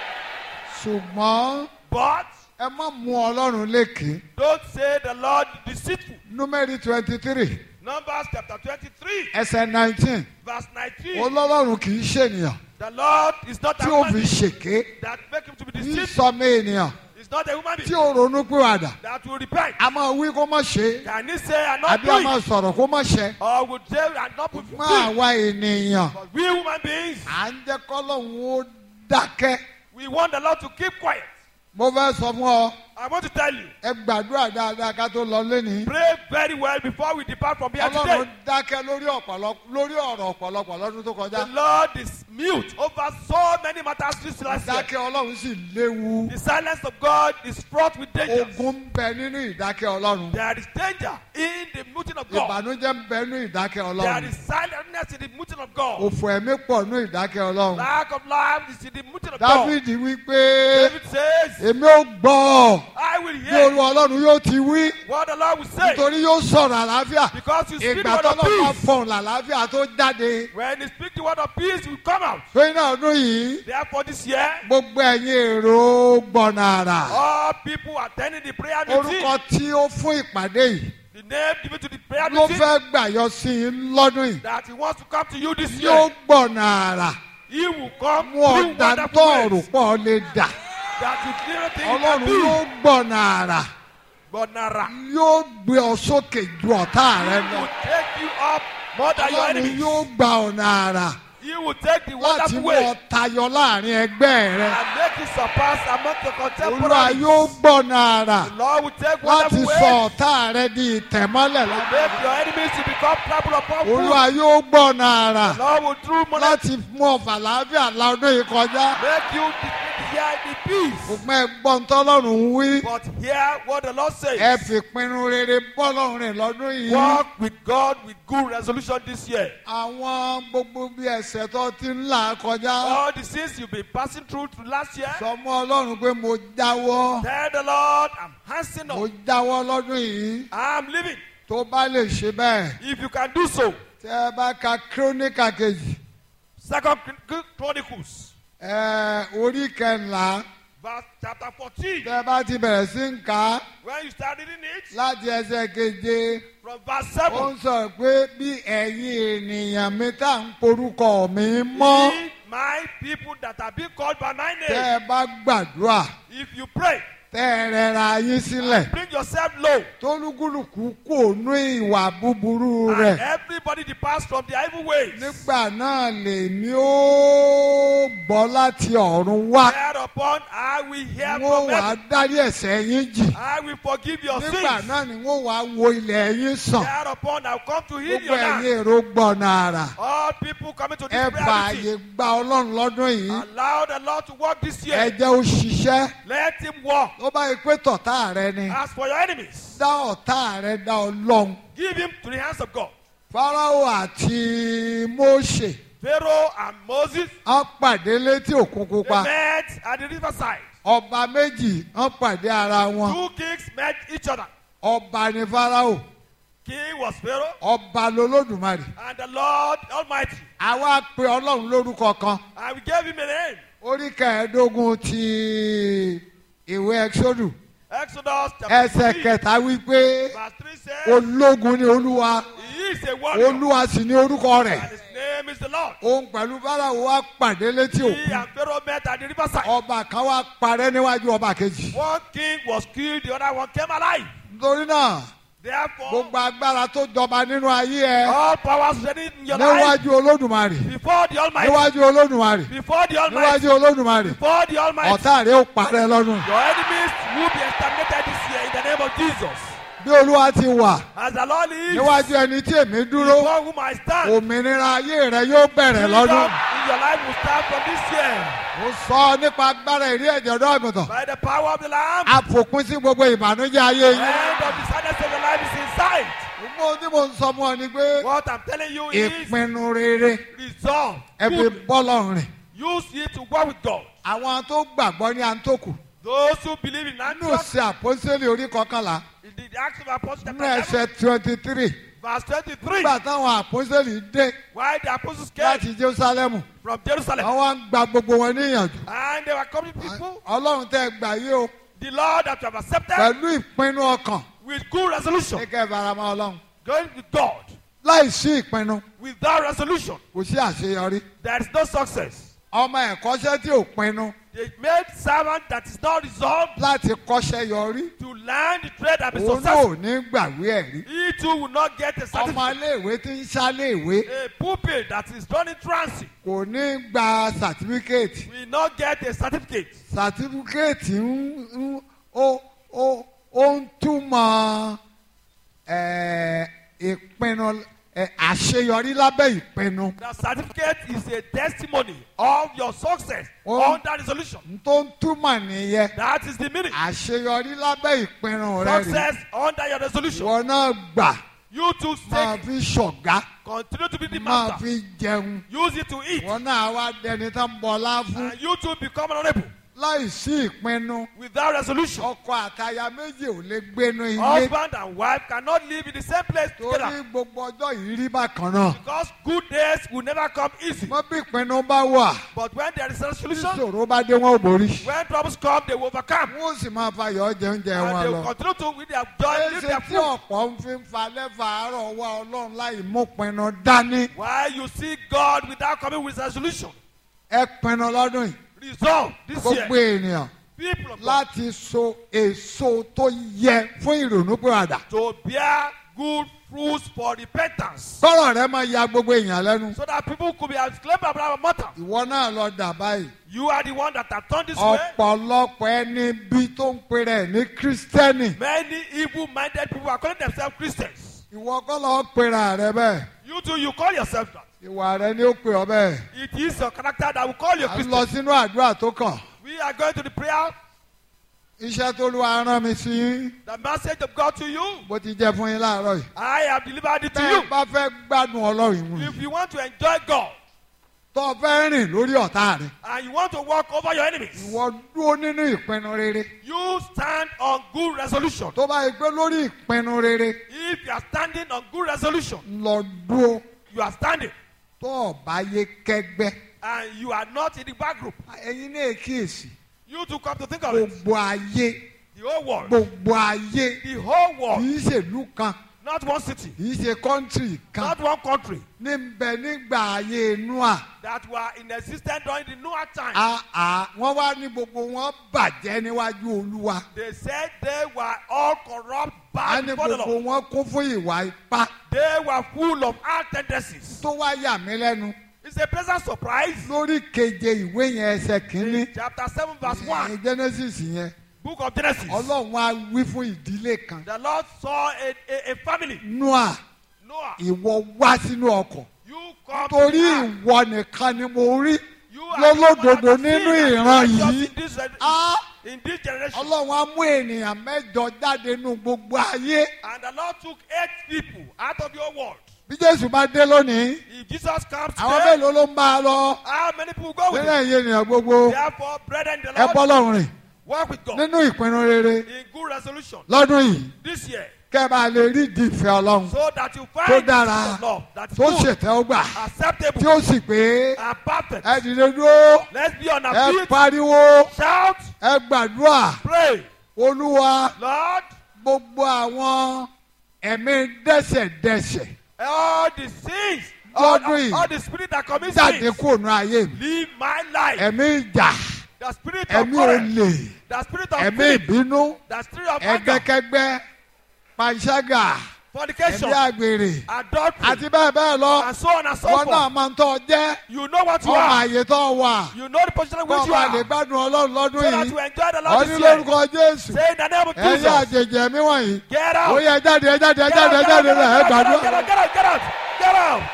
Speaker 2: ṣùgbọ́n
Speaker 3: But
Speaker 2: ẹ má mú ọlọ́run lékè
Speaker 3: don't say the Lord deceitful.
Speaker 2: númẹ́rì twenty three
Speaker 3: Numbers chapter 23,
Speaker 2: ẹsẹ̀ nineteen
Speaker 3: verse 19.
Speaker 2: ọlọ́run kì í ṣènìyàn
Speaker 3: The Lord is not a
Speaker 2: tí ó
Speaker 3: man
Speaker 2: fi ṣèké
Speaker 3: that make him to be
Speaker 2: tí
Speaker 3: deceitful.
Speaker 2: sọmọ ènìyàn
Speaker 3: He's not a woman
Speaker 2: tí
Speaker 3: being
Speaker 2: ó ronú pìwàdà
Speaker 3: that will repent.
Speaker 2: a máa wí kó má ṣe é
Speaker 3: Can he say and not
Speaker 2: àbí
Speaker 3: do
Speaker 2: a
Speaker 3: it?
Speaker 2: máa sọ̀rọ̀ kó má ṣe
Speaker 3: Or would say and not fulfill
Speaker 2: má
Speaker 3: it?
Speaker 2: àwa ènìyàn
Speaker 3: But we human beings,
Speaker 2: à ń jẹ́ kọ́lọ́hún ó dákẹ́
Speaker 3: we want the Lord to keep quiet.
Speaker 2: mo fẹ́ sọ fún ọ
Speaker 3: I want to tell you,
Speaker 2: ẹ gbàdúrà dáadáa ká tó lọ lẹ́ni
Speaker 3: pray very well before we depart from here
Speaker 2: ọlọ́run
Speaker 3: today.
Speaker 2: dákẹ́ lórí ọ̀pọ̀lọpọ̀ lórí ọ̀rọ̀ ọ̀pọ̀lọpọ̀ lọ́dún tó
Speaker 3: The
Speaker 2: kọjá
Speaker 3: Lord is mute over so many matters this last year.
Speaker 2: dákẹ́ ọlọ́run sì léwu
Speaker 3: The silence of God is fraught with danger.
Speaker 2: ogun ń bẹ nínú ìdákẹ́ ọlọ́run
Speaker 3: There is danger in the muting of God.
Speaker 2: ìbànújẹ́ ń bẹ nínú ìdákẹ́
Speaker 3: There
Speaker 2: ọlọ́run
Speaker 3: is silentness in the muting of God.
Speaker 2: òfò ẹ̀mí pọ̀ nínú ìdákẹ́ ọlọ́run
Speaker 3: Lack of life is in the muting of God.
Speaker 2: dáfídì wípé
Speaker 3: David says,
Speaker 2: èmi ò gbọ́
Speaker 3: I will
Speaker 2: bí
Speaker 3: hear
Speaker 2: olú ọlọ́run yóò ti wí
Speaker 3: what the Lord will say.
Speaker 2: nítorí yóò sọ̀rọ̀ àlàáfíà
Speaker 3: Because you speak the
Speaker 2: ìgbà
Speaker 3: word
Speaker 2: tó
Speaker 3: of
Speaker 2: lọ́ bá
Speaker 3: peace.
Speaker 2: fọ̀hún làlàáfíà tó jáde
Speaker 3: When you speak the word of peace, will come out.
Speaker 2: pé náà ọdún yìí
Speaker 3: Therefore, this year,
Speaker 2: gbogbo ẹ̀yin èrò gbọ̀nà àrà
Speaker 3: all people attending the prayer meeting,
Speaker 2: orúkọ tí ó fún ìpàdé yìí
Speaker 3: the name given to the prayer
Speaker 2: ló
Speaker 3: meeting,
Speaker 2: fẹ́ gbàyọ sí i lọ́dún yìí
Speaker 3: that he wants to come to you this
Speaker 2: yóò
Speaker 3: year,
Speaker 2: gbọ̀nà àrà
Speaker 3: he will come
Speaker 2: mú
Speaker 3: through
Speaker 2: ọ̀dà
Speaker 3: wonderful
Speaker 2: tọ́ọ̀rù
Speaker 3: ways
Speaker 2: pọ̀ lè dà
Speaker 3: that you clearly think
Speaker 2: ọlọ́run
Speaker 3: you
Speaker 2: yóò
Speaker 3: can do.
Speaker 2: gbọ̀nà àrà
Speaker 3: But Nara
Speaker 2: yóò gbé ọ sókè ju ọ̀tá rẹ lọ
Speaker 3: will take you up more than your
Speaker 2: ọlọ́run
Speaker 3: enemies.
Speaker 2: yóò gba ọ̀nà àrà
Speaker 3: He will take the
Speaker 2: láti
Speaker 3: wonderful
Speaker 2: mú
Speaker 3: way
Speaker 2: ọ tayọ láàrin ẹgbẹ́ rẹ
Speaker 3: and make you surpass among the
Speaker 2: olúwa
Speaker 3: contemporaries.
Speaker 2: yóò gbọ̀nà àrà
Speaker 3: The Lord will take
Speaker 2: láti
Speaker 3: wonderful
Speaker 2: sọ
Speaker 3: ways
Speaker 2: ọ̀tá rẹ di ìtẹ̀mọ́lẹ̀ lọ.
Speaker 3: and make your enemies to become trampled upon
Speaker 2: olúwa
Speaker 3: foot.
Speaker 2: yóò gbọ̀nà àrà
Speaker 3: The Lord will through money
Speaker 2: láti mú ọ̀fà láàfíà la ọdún yìí kọjá
Speaker 3: make you de- hear the peace.
Speaker 2: ṣùgbọ́n ẹ gbọ́ ń tọ́lọ́run ń wí
Speaker 3: But hear what the Lord
Speaker 2: ẹ
Speaker 3: says.
Speaker 2: fi pinnu rere bọ́lọ́run rìn lọ́dún yìí.
Speaker 3: Walk with God with good resolution this year.
Speaker 2: àwọn gbogbo bí ẹsẹ̀ tó ti ń là kọjá
Speaker 3: All the sins you've been passing through to last year,
Speaker 2: sọmọ ọlọ́run pé mo jáwọ́
Speaker 3: tell the Lord, I'm hastening
Speaker 2: mo
Speaker 3: up.
Speaker 2: jáwọ́ lọ́dún yìí
Speaker 3: I'm living.
Speaker 2: tó bá lè ṣe bẹ́ẹ̀
Speaker 3: If you can do so,
Speaker 2: tẹ́ ẹ bá ka kírónìkà kejì
Speaker 3: Second Chron- Chronicles,
Speaker 2: ẹ orí kẹńlá
Speaker 3: verse chapter 14.
Speaker 2: tẹ bá ti bẹ̀rẹ̀ sí ń kà á
Speaker 3: When you start reading it,
Speaker 2: láti ẹsẹ̀ keje
Speaker 3: from verse
Speaker 2: ó
Speaker 3: 7,
Speaker 2: ń sọ pé bí ẹ̀yin ènìyàn mi tá à ń porúkọ mi mọ́
Speaker 3: Ye my people that are being called by my
Speaker 2: tẹ́
Speaker 3: name,
Speaker 2: ẹ bá gbàdúrà
Speaker 3: if you pray,
Speaker 2: tẹ́ ẹ rẹra yín sílẹ̀
Speaker 3: bring yourself low,
Speaker 2: tólúkúlùkù kò nú ìwà búburú
Speaker 3: and
Speaker 2: rẹ̀
Speaker 3: everybody departs from their evil ways.
Speaker 2: nígbà náà lèmi ó gbọ́ láti ọ̀run wá
Speaker 3: Thereupon I will hear
Speaker 2: wọ́n
Speaker 3: from
Speaker 2: wàá
Speaker 3: heaven.
Speaker 2: dárí ẹ̀ṣẹ̀ yín jì
Speaker 3: I will forgive your
Speaker 2: nígbà
Speaker 3: sins.
Speaker 2: náà ni wọ́n wàá wo ilẹ̀ yín sàn
Speaker 3: Thereupon I will come to heal
Speaker 2: gbogbo
Speaker 3: your
Speaker 2: ẹ̀yin
Speaker 3: land.
Speaker 2: èrò gbọ̀nà àrà
Speaker 3: All people coming to
Speaker 2: ẹ
Speaker 3: this
Speaker 2: bá
Speaker 3: prayer
Speaker 2: àyè
Speaker 3: meeting,
Speaker 2: gba ọlọ́run lọ́dún yìí
Speaker 3: allow the Lord to work this
Speaker 2: ẹ
Speaker 3: year.
Speaker 2: jẹ́ ó ṣiṣẹ́
Speaker 3: Let him walk.
Speaker 2: tó bá yẹ pé tọ̀tá rẹ ni
Speaker 3: As for your enemies,
Speaker 2: dá ọ̀tá rẹ dá ọlọ́run
Speaker 3: give him to the hands of God.
Speaker 2: Fáráò àti Mósè
Speaker 3: Pharaoh and Moses,
Speaker 2: wọ́n pàdé létí òkun
Speaker 3: they
Speaker 2: pupa
Speaker 3: met at the riverside.
Speaker 2: ọba méjì wọ́n pàdé ara wọn
Speaker 3: Two kings met each other.
Speaker 2: ọba ni Fáráò
Speaker 3: King was Pharaoh,
Speaker 2: ọba lolódùmarè
Speaker 3: and the Lord Almighty.
Speaker 2: àwa pe ọlọ́run lórúkọ kan
Speaker 3: And we gave him a name.
Speaker 2: orí kẹẹ̀ẹ́dógún ti ìwé ẹ̀ṣọ́dù
Speaker 3: Exodus chapter
Speaker 2: ẹsẹ̀
Speaker 3: 3,
Speaker 2: kẹta wípé
Speaker 3: verse 3 says,
Speaker 2: ológun ni olúwa
Speaker 3: He is a warrior,
Speaker 2: olúwa sì ni orúkọ rẹ̀
Speaker 3: and his name is the Lord.
Speaker 2: òun pẹ̀lú Fáráò wá pàdé létí
Speaker 3: He
Speaker 2: òkun
Speaker 3: and Pharaoh met at the riverside.
Speaker 2: ọba kan wá parẹ́ níwájú ọba kejì
Speaker 3: One king was killed, the other one came alive.
Speaker 2: nítorí náà
Speaker 3: Therefore,
Speaker 2: gbogbo agbára tó jọba nínú ayé ẹ
Speaker 3: all powers ready in your life
Speaker 2: níwájú olódùmarè
Speaker 3: before the Almighty.
Speaker 2: níwájú olódùmarè
Speaker 3: Before the Almighty.
Speaker 2: níwájú olódùmarè
Speaker 3: Before the Almighty.
Speaker 2: ọ̀tá rẹ̀ ó parẹ́ lọ́dún
Speaker 3: Your enemies will be exterminated this year in the name of Jesus.
Speaker 2: bí olúwa ti wà
Speaker 3: As the Lord is,
Speaker 2: níwájú ẹni tí èmi dúró
Speaker 3: before whom I stand,
Speaker 2: òmìnira ayé rẹ yóò bẹ̀rẹ̀
Speaker 3: freedom
Speaker 2: lọ́dún
Speaker 3: in your life will start from this year.
Speaker 2: mo sọ nípa agbára ìrí ẹ̀jẹ̀ ọ̀dọ́ àgùntàn
Speaker 3: By the power of the Lamb,
Speaker 2: àfòpin sí gbogbo ìbànújẹ́ ayé
Speaker 3: the
Speaker 2: yín
Speaker 3: end of the sadness of your life is in sight.
Speaker 2: gbogbo tí mo ń sọ fún ọ ni pé
Speaker 3: What I'm telling you is
Speaker 2: ìpinnu rere
Speaker 3: resolve.
Speaker 2: ẹ fi
Speaker 3: Good.
Speaker 2: bọ́lọ̀ rìn
Speaker 3: Use it to work with God.
Speaker 2: àwọn tó gbàgbọ́ ní àǹtókù
Speaker 3: Those who believe in
Speaker 2: nínú
Speaker 3: Antioch,
Speaker 2: sí àpọ́sẹ́lẹ̀ orí kọkànlá
Speaker 3: in the Acts of Apostles
Speaker 2: nínú
Speaker 3: chapter 11,
Speaker 2: ẹsẹ̀ twenty three
Speaker 3: verse 23,
Speaker 2: nígbà táwọn àpọ́sẹ́lẹ̀ dé
Speaker 3: while the apostles came
Speaker 2: láti jerusalem
Speaker 3: from Jerusalem,
Speaker 2: wọ́n wá ń gba gbogbo wọn níyànjú
Speaker 3: and they were coming people,
Speaker 2: ọlọ́run tẹ́ gbà yé o
Speaker 3: the Lord that you have accepted
Speaker 2: pẹ̀lú ìpinnu ọkàn
Speaker 3: with good resolution,
Speaker 2: ní kẹ́ ẹ fara mọ́ ọlọ́run
Speaker 3: going with God,
Speaker 2: láì sí ìpinnu
Speaker 3: without resolution,
Speaker 2: kò sí àṣeyọrí
Speaker 3: there is no success.
Speaker 2: ọmọ ẹ̀kọ́ṣẹ́ tí ò pinnu
Speaker 3: The made servant that is not resolved
Speaker 2: láti kọ́ṣẹ́ yọrí
Speaker 3: to learn the trade and be
Speaker 2: òun náà
Speaker 3: successful,
Speaker 2: ò ní gbàgbé ẹ̀rí
Speaker 3: he too will not get a
Speaker 2: ọmọ
Speaker 3: certificate.
Speaker 2: iléèwé tí ń ṣáléèwé
Speaker 3: A pupil that is running transit
Speaker 2: kò ní gba sàtífíkẹ́ẹ̀tì
Speaker 3: will not get a certificate.
Speaker 2: sàtífíkẹ́ẹ̀tì ń ń ó ó ó ń túmọ̀ ẹ̀, ìpinnu ẹ̀, àṣeyọrí lábẹ́ ìpinnu
Speaker 3: The certificate is a testimony of your success
Speaker 2: Oh.
Speaker 3: under resolution.
Speaker 2: n tó ń túmọ̀ nìyẹn
Speaker 3: That is the meaning.
Speaker 2: àṣeyọrí lábẹ́ ìpinnu rẹ rè
Speaker 3: Success under your resolution.
Speaker 2: ìwọ náà gbà
Speaker 3: You too
Speaker 2: máa
Speaker 3: take
Speaker 2: fi ṣọ̀gá
Speaker 3: continue to be the
Speaker 2: máa
Speaker 3: master.
Speaker 2: fi jẹun
Speaker 3: Use it to eat.
Speaker 2: ìwọ náà wá dẹni tó ń bọlá fún
Speaker 3: And you too become honorable.
Speaker 2: láì sí ìpinnu
Speaker 3: Without resolution,
Speaker 2: ọkọ àtaya méjì ò lè gbénu ilé
Speaker 3: husband and wife cannot live in the same place
Speaker 2: torí
Speaker 3: together.
Speaker 2: gbogbo ọjọ́ yìí rí bákan náà
Speaker 3: Because good days will never come easy.
Speaker 2: mọ bí ìpinnu bá wà
Speaker 3: But when there is a
Speaker 2: tí
Speaker 3: resolution,
Speaker 2: ìṣòro bá dé wọn ò borí
Speaker 3: when troubles come, they will overcome.
Speaker 2: wọn ò sì máa fayọ̀ jẹ oúnjẹ
Speaker 3: And
Speaker 2: wọn
Speaker 3: they
Speaker 2: lọ.
Speaker 3: will continue to with their joy, live
Speaker 2: ẹsẹ̀
Speaker 3: their
Speaker 2: tí
Speaker 3: fruit.
Speaker 2: ọ̀pọ̀ ń fi ń falẹ̀ fàárọ̀ wá ọlọ́run láì mú pinnu dání
Speaker 3: While you see God without coming with resolution,
Speaker 2: ẹ pinnu lọ́dún yìí
Speaker 3: resolve this
Speaker 2: gbogbo
Speaker 3: year.
Speaker 2: ènìyàn
Speaker 3: People of God,
Speaker 2: láti so èso tó yẹ fún ìrònúpìwàdà.
Speaker 3: to bear good fruits for repentance.
Speaker 2: sọ̀rọ̀ rẹ máa ya gbogbo èèyàn lẹ́nu.
Speaker 3: So that people could be exclaimed about mortal.
Speaker 2: ìwọ náà lọ dà báyìí.
Speaker 3: You are the one that have turned this way.
Speaker 2: ọ̀pọ̀lọpọ̀ ẹni bí tó ń pè rẹ̀ ní kírísítẹ́nì.
Speaker 3: Many evil-minded people are calling themselves Christians.
Speaker 2: ìwọ kọ́ lọ́ọ́ pera rẹ bẹ́ẹ̀.
Speaker 3: You too, you call yourself that.
Speaker 2: ìwà rẹ ni ó pè ọ bẹ́ẹ̀.
Speaker 3: It is your character that will call you
Speaker 2: à ń
Speaker 3: Christian.
Speaker 2: lọ sínú àdúrà tó kàn.
Speaker 3: We are going to the prayer,
Speaker 2: iṣẹ́ tó lu aràn mi sí yín.
Speaker 3: the message of God to you.
Speaker 2: bó ti jẹ́ fún yín láàárọ̀ yìí.
Speaker 3: I have delivered it to
Speaker 2: tẹ́ ẹ
Speaker 3: you.
Speaker 2: bá fẹ́ gbádùn ọlọ́run ìmú
Speaker 3: If you want to enjoy God
Speaker 2: tó o fẹ́ rìn lórí ọ̀tá rẹ.
Speaker 3: and you want to walk over your enemies,
Speaker 2: ìwọ dúró nínú ìpinnu rere.
Speaker 3: you stand on good resolution.
Speaker 2: tó bá yẹ pé lórí ìpinnu rere
Speaker 3: If you are standing on good resolution,
Speaker 2: lọ dúró
Speaker 3: you are standing.
Speaker 2: tó o bá yé kẹ́gbẹ́
Speaker 3: and you are not in the back group,
Speaker 2: ẹ̀yin náà kíyèsí
Speaker 3: you to come to think of it.
Speaker 2: gbogbo ayé
Speaker 3: The whole world,
Speaker 2: gbogbo ayé
Speaker 3: the whole
Speaker 2: kì
Speaker 3: world,
Speaker 2: í ṣèlú kan
Speaker 3: not one city,
Speaker 2: kì í ṣe kọ́ńtírì kan
Speaker 3: not one country,
Speaker 2: ní bẹ nígbà ayé Nóà
Speaker 3: that were in existence during the Noah time.
Speaker 2: àà wọ́n wá ní gbogbo wọn bàjẹ́ níwájú Olúwa
Speaker 3: They said they were all corrupt,
Speaker 2: á
Speaker 3: bad
Speaker 2: ní
Speaker 3: before the
Speaker 2: gbogbo
Speaker 3: Lord.
Speaker 2: wọn kún fún ìwà ipá
Speaker 3: They were full of hard tendencies.
Speaker 2: tó wá yà mí lẹ́nu
Speaker 3: It's a pleasant surprise.
Speaker 2: lórí keje ìwé yẹn ẹsẹ̀ kínní
Speaker 3: In chapter 7, verse 1,
Speaker 2: ní Genesis yẹn
Speaker 3: book of Genesis,
Speaker 2: Ọlọ́run á wí fún ìdílé kan
Speaker 3: the Lord saw a, a, a family,
Speaker 2: Nóà
Speaker 3: Noah.
Speaker 2: ìwọ wá sínú ọkọ̀
Speaker 3: You come to
Speaker 2: torí
Speaker 3: the ark.
Speaker 2: ìwọ nìkan ni mo rí
Speaker 3: You are the
Speaker 2: lọ́lọ́dọ̀dọ̀
Speaker 3: one that
Speaker 2: nínú
Speaker 3: has seen
Speaker 2: ìran
Speaker 3: the
Speaker 2: yìí
Speaker 3: righteous in this,
Speaker 2: á
Speaker 3: in this generation.
Speaker 2: Ọlọ́run á mú ènìyàn mẹ́jọ jáde nínú gbogbo ayé
Speaker 3: And the Lord took eight people out of your world.
Speaker 2: bí Jésù bá dé lónìí
Speaker 3: If Jesus comes
Speaker 2: àwọn
Speaker 3: today,
Speaker 2: mélòó ló ń bá a lọ
Speaker 3: how many people go with
Speaker 2: nílẹ̀
Speaker 3: him?
Speaker 2: iye ènìyàn gbogbo
Speaker 3: Therefore, brethren, the
Speaker 2: ẹ bọ́
Speaker 3: Lord
Speaker 2: lọ́rùn rìn
Speaker 3: work with God
Speaker 2: nínú ìpinnu rere
Speaker 3: in good resolution
Speaker 2: lọ́dún yìí
Speaker 3: this year
Speaker 2: kẹ́ ẹ bá lè rí ìdí ìfẹ́ Ọlọ́run
Speaker 3: so that you
Speaker 2: tó
Speaker 3: find
Speaker 2: dára
Speaker 3: the love that is
Speaker 2: tó
Speaker 3: good,
Speaker 2: ṣètẹ́ ó gbà tí
Speaker 3: acceptable,
Speaker 2: ó sì pé
Speaker 3: and perfect.
Speaker 2: ẹ dìde dúró
Speaker 3: Let's be on
Speaker 2: ẹ
Speaker 3: our feet,
Speaker 2: pariwo
Speaker 3: shout,
Speaker 2: ẹ gbàdúrà
Speaker 3: pray.
Speaker 2: Olúwa
Speaker 3: Lord,
Speaker 2: gbogbo àwọn ẹ̀mí dẹ́sẹ̀dẹ́sẹ̀
Speaker 3: all the sins, all,
Speaker 2: Lọ́dún yìí.
Speaker 3: all, all the spirit that commits
Speaker 2: jáde
Speaker 3: sins,
Speaker 2: kúrò ní ayé mi
Speaker 3: leave my life.
Speaker 2: ẹ̀mí ìjà
Speaker 3: The spirit of
Speaker 2: ẹ̀mí
Speaker 3: quarrel,
Speaker 2: olè
Speaker 3: the spirit of
Speaker 2: ẹ̀mí
Speaker 3: greed,
Speaker 2: ìbínú
Speaker 3: the spirit of anger,
Speaker 2: ẹgbẹ́kẹ́gbẹ́ panṣágà
Speaker 3: fornication,
Speaker 2: ẹ̀mí àgbèrè
Speaker 3: adultery,
Speaker 2: àti bẹ́ẹ̀ bẹ́ẹ̀ lọ
Speaker 3: and so on and so
Speaker 2: wọn náà
Speaker 3: forth.
Speaker 2: máa ń tọ́ jẹ́
Speaker 3: You know what you
Speaker 2: ọmọ
Speaker 3: are.
Speaker 2: àyè tó wà
Speaker 3: You know the position in
Speaker 2: kó
Speaker 3: which you
Speaker 2: ọba lè
Speaker 3: are.
Speaker 2: gbádùn Ọlọ́run lọ́dún
Speaker 3: So that
Speaker 2: yìí
Speaker 3: you enjoy the
Speaker 2: ọ
Speaker 3: Lord
Speaker 2: ní
Speaker 3: this year.
Speaker 2: lórúkọ Jésù
Speaker 3: Say in the name of
Speaker 2: ẹ̀yin
Speaker 3: Jesus.
Speaker 2: àjèjì ẹ̀mí wọ̀nyí
Speaker 3: Get
Speaker 2: ó
Speaker 3: out.
Speaker 2: yẹ jáde ẹ jáde ẹ
Speaker 3: Get
Speaker 2: jáde ẹ
Speaker 3: out,
Speaker 2: jáde
Speaker 3: get out,
Speaker 2: ẹ
Speaker 3: get out, get out,
Speaker 2: gbàdúrà.
Speaker 3: get out, get out, get out, get out.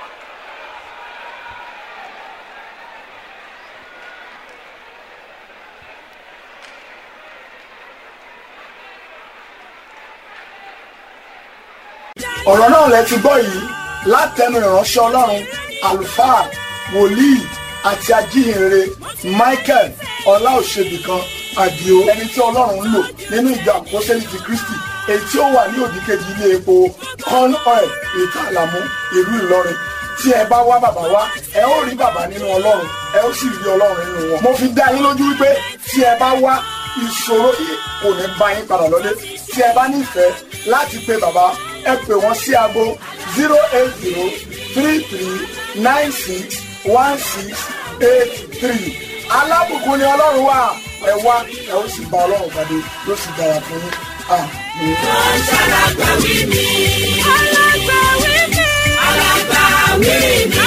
Speaker 5: ọ̀rọ̀ náà lẹ ti gbọ́ yìí látẹnu ìránṣẹ́ ọlọ́run àlùfáà wòlíì àti ajíhìnrere michael ọláòṣèbìkan àdìo ẹni tí ọlọ́run ń lò nínú ìjọ àpọ́sẹ́lì ti kristi èyí tí ó wà ní òdìkejì ilé epo corn oil ètò àlàmú ìlú ìlọrin tí ẹ bá wá bàbá wá ẹ ó rí bàbá nínú ọlọ́run ẹ ó sì rí ọlọ́run nínú wọn. mo fi dá yín lójú wípé tí ẹ bá wá ìṣòro yìí kò ní bá yín padà lọlé tí ẹ bá nífẹ̀ẹ́ láti pe bàbá ẹ pè wọ́n sí aago zero eight zero three three nine six one six eight three alábùkún ni ọlọ́run wà ẹ wá ẹ ó sì bá ọlọ́run pàdé yóò sì dára fún yín àmín.
Speaker 1: Alágbàwí mi. Alágbàwí mi. Alágbàwí mi.